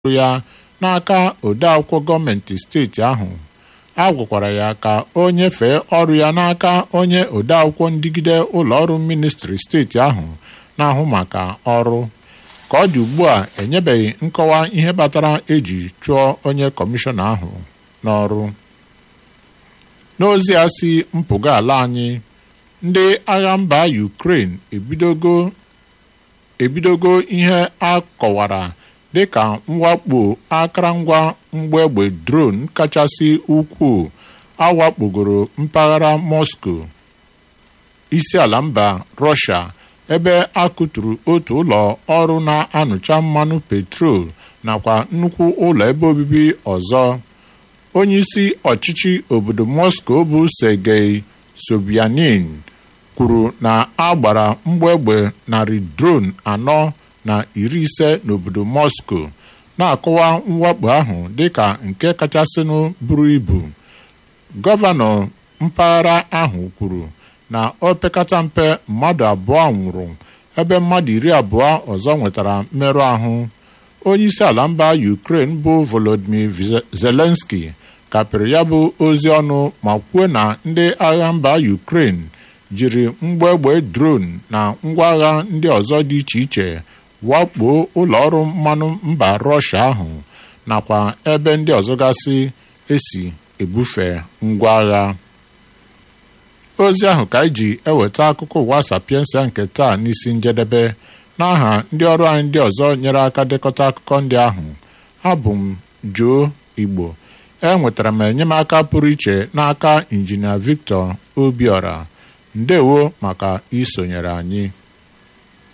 ya n'aka odeakwụkwọ gọọmenti steeti ahụ a gwakwara ya ka o nyefee ọrụ ya n'aka onye odeakwụkwọ ndigide ụlọọrụ ministri steeti ahụ na-ahụ maka ọrụ ka ọ dị ugbu a enyebeghị nkọwa ihe kpatara eji chụọ onye kọmishọna ahụ n'ọrụ n'ozi ya si mpụga ala anyị ndị agha mba Ukraine ebidogo ebidogo ihe a kọwara dịka mwakpo akụrụngwa mgbegbe drone kachasị ukwuu awakpogoro mpaghara Moscow isi ala mba Russia ebe a kụturu otu ụlọ ọrụ na-anụcha mmanụ petrol nakwa nnukwu ụlọ ebe obibi ọzọ onyeisi ọchịchị obodo Moscow bụ Sergei Sobyanin kwuru na a gbara mgbegbe narị drone anọ na iri ise n'obodo Moscow na-akọwa mwakpo ahụ dịka nke kachasịnụ buru ibu gọvanọ mpaghara ahụ kwuru na opekata mpe mmadụ abụọ nwụrụ ebe mmadụ iri abụọ ọzọ nwetara mmerụ ahụ onyeisi ala mba Ukraine bụ Volodymyr Zelensky kapịrị ya bụ ozi ọnụ ma kwuo na ndị agha mba Ukraine jiri mgbegbe drone na ngwa agha ndị ọzọ dị iche iche wakpo ụlọọrụ mmanụ mba Russia ahụ nakwa ebe ndị ọzọ gasị esi ebufe ngwa agha ozi ahụ ka anyị ji eweta akụkọ ụwa sapiensia nke taa n'isi njedebe n'aha ndị ọrụ anyị ndị ọzọ nyere aka dekọta akụkọ ndị ahụ abụ m Joe Igbo enwetara m enyemaka pụrụ iche n'aka injinia Victor Obiora ndewo maka isonyere anyị